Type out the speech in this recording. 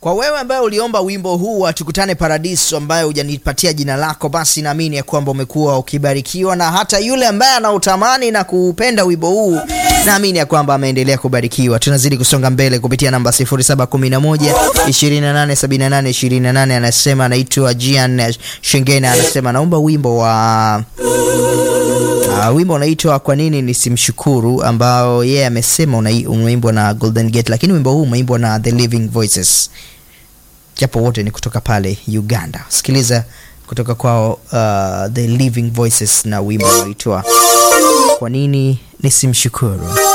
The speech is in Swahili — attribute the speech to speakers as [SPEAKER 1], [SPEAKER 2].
[SPEAKER 1] Kwa wewe ambaye uliomba wimbo huu wa tukutane paradiso, ambaye hujanipatia jina lako, basi naamini ya kwamba umekuwa ukibarikiwa, na hata yule ambaye anautamani na kuupenda wimbo huu, naamini ya kwamba ameendelea kubarikiwa. Tunazidi kusonga mbele kupitia namba 0711 2878 28. Anasema anaitwa Jian Shengena, anasema naomba wimbo wa Uh, wimbo unaitwa kwa nini nisimshukuru, ambao yeye yeah, amesema umeimbwa na Golden Gate, lakini wimbo huu umeimbwa na The Living Voices, japo wote ni kutoka pale Uganda. Sikiliza kutoka kwao uh, The Living Voices na wimbo unaitwa kwa nini nisimshukuru.